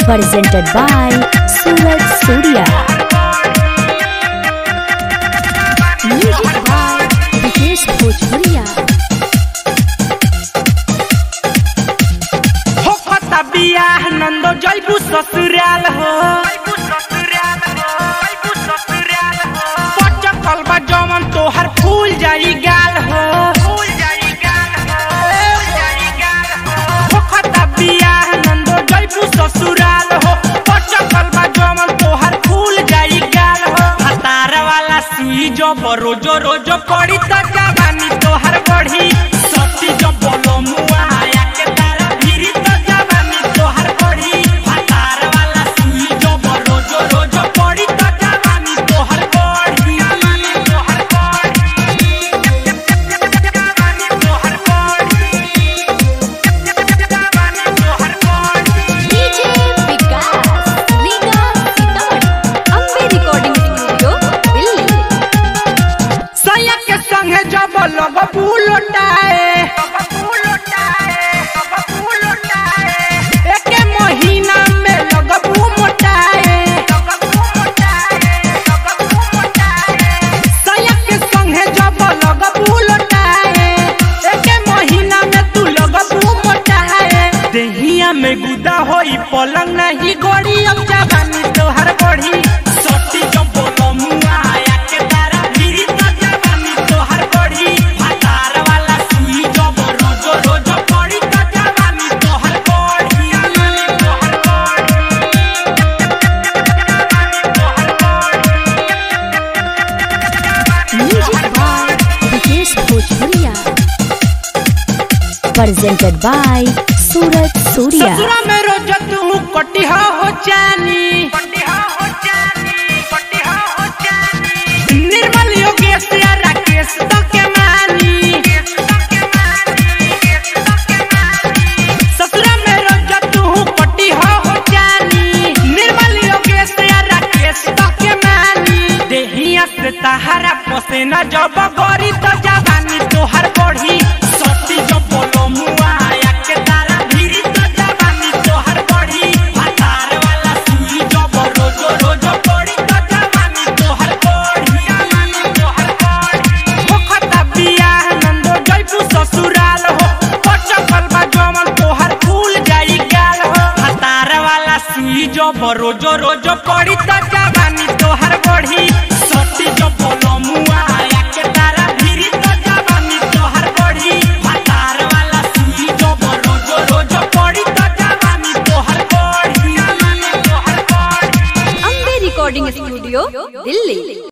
presented by Suraj Surya. Music by Vikesh Bhojpuria. हो खता बियाह नंदो जैबू ससुराल हो पचकल बा जमन तोहर फूल जाई गाल हो हो खता बियाह नंदो जैबू ससुराल हो पचकल बा जमन तोहर फूल जाई गाल हो हतार वाला सुई जो रोजो रोजो पड़ी त जवानी तोहर बढ़ी सती जो बोलो मुआ आया के तारा भिरी त जवानी तोहर बढ़ी हतार वाला सुई जो रोजो रोजो पड़ी त जवानी तोहर बढ़ी तोहर बढ़ी जवानी तोहर बढ़ी जवानी तोहर बढ़ी DJ Vikas, Liga Sitaman. Ambe Recording Studio, Delhi. सैया के संगे जब लग बुलोटाए एके महीना में लगबू मोटाए सैया के संगे जब लग बुलोटाए एके महीना में तू लगबू मोटाए देहिया में गुदा होई पलंग नहीं गोड़ी अब जवानी तोहर बढ़ी सती जब बोलो मुआ आया के तारा भिरी त जवानी तोहर बढ़ी हतार वाला सुई जब रोजो रोजो पड़ी त जवानी तोहर बढ़ी तोहर Music by Vikesh Bhojpuria. Presented by Suraj Surya. ससुरा में रोज तू कटिहा हो जानी निर्मल योगेश या राकेश तो के मानी ससुरा में रोज तू कटिहा हो जानी निर्मल योगेश या राकेश तो के मानी देहिया से तहारा पसेना जब गरी तो जवानी तोहर बढ़ी सती जब बोलो मुआ आया के तारा भिरी तो जवानी तोहर बढ़ी हतार वाला सुई जब रोजो रोजो पड़ी तो जवानी तोहर बढ़ी तोहर बढ़ी हो खता बियाह नंदो जैबू ससुराल हो पचकल बा जमन तोहर फूल जाई गाल हो हतार वाला सुई जब रोजो रोजो पड़ी तो जवानी तोहर बढ़ी सती जब बोलो मुआ आया के तारा भिरी तो जवानी तोहर बढ़ी हतार वाला सुई जब रोजो रोजो पड़ी तो जवानी तोहर बढ़ी तोहर बढ़ी Ambe Recording Studio, Delhi.